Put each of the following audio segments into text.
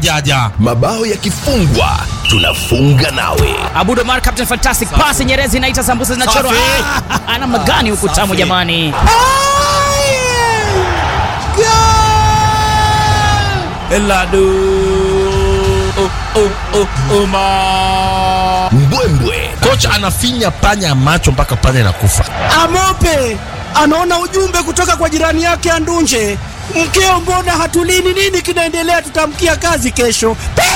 jaja mabao yakifungwa tunafunga nawe Abud Omar captain fantastic pass Nyerezi inaita sambusa zinachorwa. Safi. Ah, Namna gani huku tamu Safi. jamani? eladu oh, oh, oh, Omar. mbwembwe kocha anafinya panya macho mpaka panya inakufa Amope anaona ujumbe kutoka kwa jirani yake Andunje, mkeo, mbona hatulini? Nini kinaendelea? Tutamkia kazi kesho.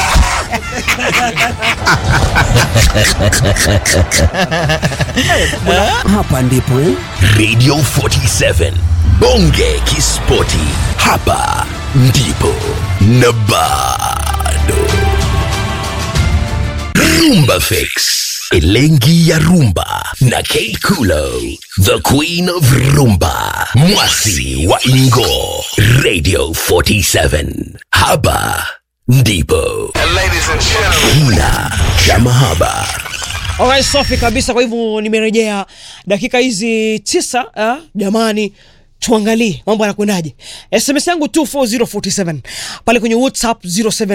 Hapa ndipo eh? radio 47 bonge kispoti hapa ndipo na bado rumba fix elengi ya rumba na kate kulo the queen of rumba mwasi wa ingo radio 47 hapa ndipo kina cha mahaba Alright, safi kabisa. Kwa hivyo nimerejea dakika hizi tisa. ah, jamani, tuangalie mambo yanakwendaje. SMS yangu 24047 pale kwenye WhatsApp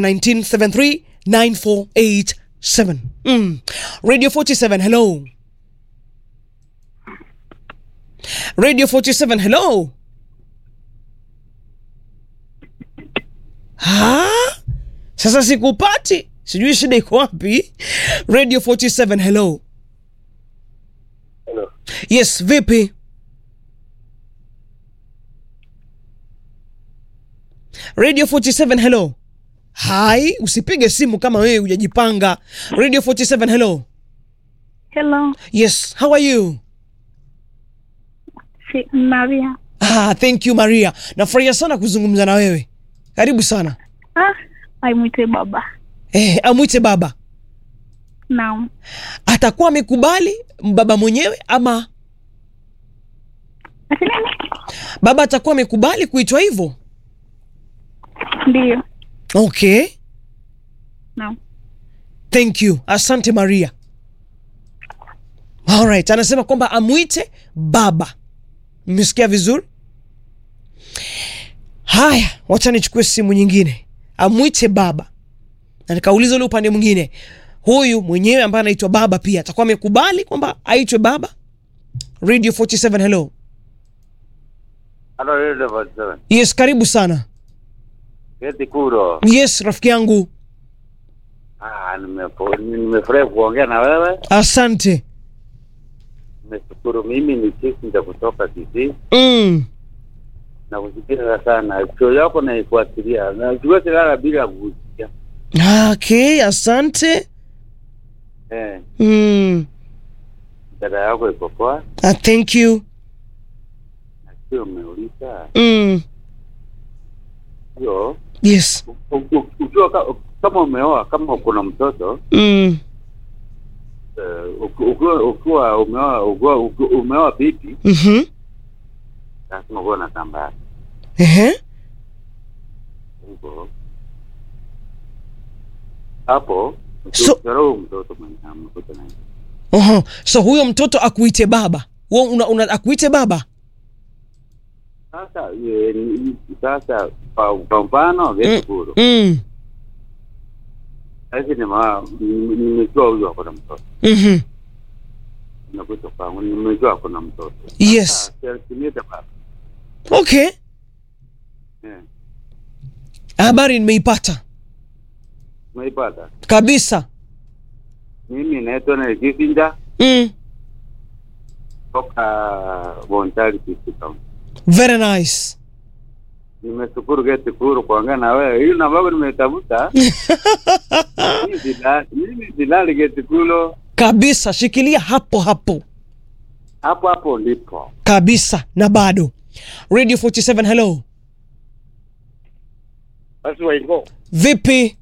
0719739487. Mm. Radio 47, hello. Radio 47, hello. Ha? Sasa sikupati, sijui shida iko wapi. Radio 47, hello. Hello. Yes, vipi? Radio 47, hello. Hai, usipige simu kama wewe hujajipanga. Radio 47, hello. Hello, Yes, how are you? si Maria. Ah, thank you Maria. Nafurahia sana kuzungumza na wewe. Karibu sana. Ah, aimwite baba. Eh, amwite baba. Naam. Atakuwa amekubali baba mwenyewe ama Ati nini? baba atakuwa amekubali kuitwa hivyo? Ndiyo. Okay. Naam. Thank you. Asante Maria. Alright, anasema kwamba amwite baba. Mmesikia vizuri? Haya, wacha nichukue simu nyingine. Amwite baba. Na nikauliza ule upande mwingine, huyu mwenyewe ambaye anaitwa baba pia atakuwa amekubali kwamba aitwe baba? Radio 47, hello. Halo, Radio 47. Yes, karibu sana. Keti Kuro. Yes, rafiki yangu. Ah, nimefo- nimefurahi kuongea na wewe. Asante. Nimeshukuru. Mimi ni Chisinja kutoka Kisii Mm. na kusikiliza sana show yako naifuatilia, na siwezi lala bila kusikia. Okay, asante. Eh, Mm. dada yako iko poa, Uh, thank you. na sio umeuliza Mm. hiyo Yes. u- u- ukiwa ka- kama umeoa, kama uko na mtoto Mm. eh, uki- ukiwa ukiwa umeoa ukiwa uki- umeoa bibi, Mhm. lazima uwe na tambara Ehe. hivyo hapo So- ukiroho mtoto mwenye amekuta naye Oho. So huyo mtoto akuite baba. Wewe una, una akuite baba? sasa ye, ni- sasa kwa kwa mfano Getuguru Mm. sasa nima nimejua huyu ako na mtoto Mhm. nimekuja kwangu nimejua ako na mtoto Yes. siniite baba Okay. eh Habari nimeipata umeipata kabisa. mimi naitwa na Kisinja Mm. toka Bontari Kisii County Very nice. nimeshukuru Getuguru kuongea na wewe hiyo namba yako nimetafuta Mimi sila- mimi silali Getuguru Kabisa, shikilia hapo hapo. hapo hapo ndipo Kabisa na bado. Radio 47 hello. basi waingo Vipi?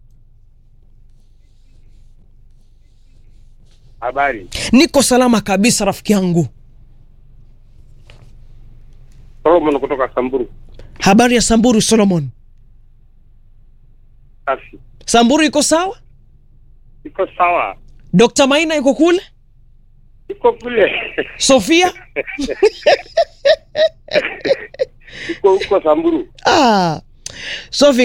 habari Niko salama kabisa rafiki yangu. Solomon kutoka Samburu Habari ya Samburu Solomon. safi Samburu iko sawa? iko sawa Dr. Maina iko kule? iko kule Sofia? iko huko Samburu Ah. Sophie